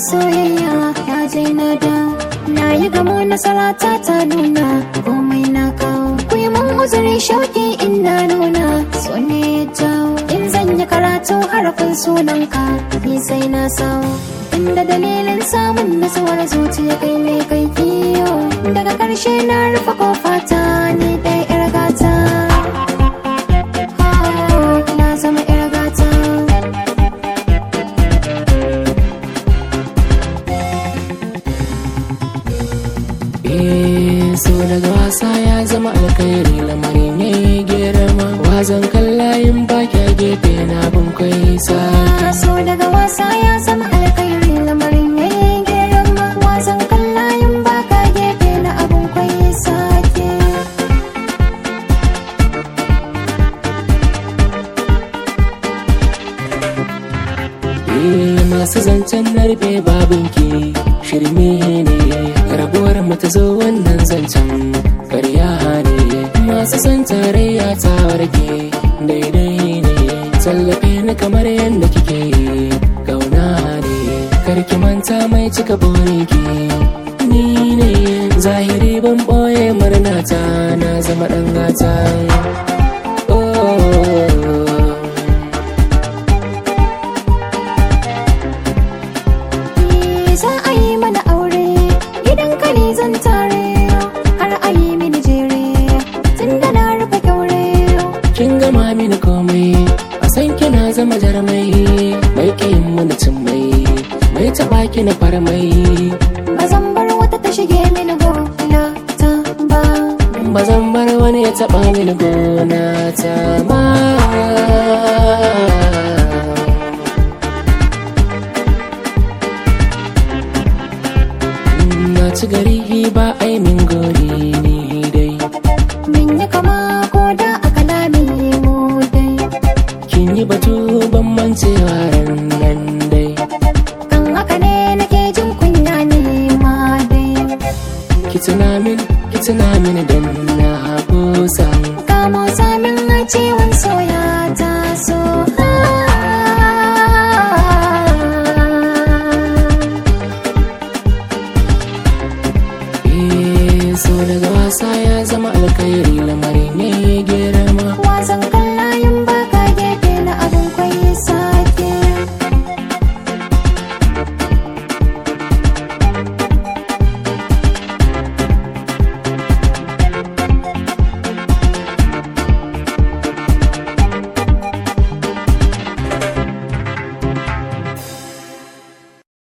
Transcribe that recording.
soyayya ya je na da na yi gamo nasara ta ta nuna komai na kawo ku yi mun uzuri shauki in na nuna so ne ya jawo in zan yi karatu harafin sunanka ni sai na sawo inda dalilin samun nasuwar zuciya kai ne kai kiyo daga karshe na rufe kofata ni dai yar gata na zama yar gata Eh, so daga wasa ya zama alkhairi lamarin ya yi girma wazan kallayin baki a gefe na bin kai sa so daga wasa ya zama alkhairi lamarin ya yi girma wasan kallayin baka gefe na abun kwaye sake Eh, masu zancen narbe babinki shirme ne rabuwar mu ta zo wannan zancen karya ne masu san tarayya ta warke daidai ne tallafe ni kamar yadda kike gauna ne karki manta mai cika burinki ni ne zahiri ban boye murnata na zama dan gata oh. Ni za a yi mana aure gidan ka ne zan tare har a yi mini jere tun da na rufe kyaure kin gama mini komai a san kina zama jarmai mai kayin mana cin mai mai taba ki na farmai ba zan bar wata ta shige mini gona ta ba ba zan bar wani ya taba mini gona ta ba na ci gari ba ai min gori ni dai min yi kama ko da a kalamin mu dai kin yi batu ban mancewa ran nan dai kan haka ne nake jin kunya ne ma dai ki tuna min ki tuna min dan na kusa kamo samin a ciwon soya ta so Eh, so daga wasa ya zama alkhairi lamarin ne girma wasan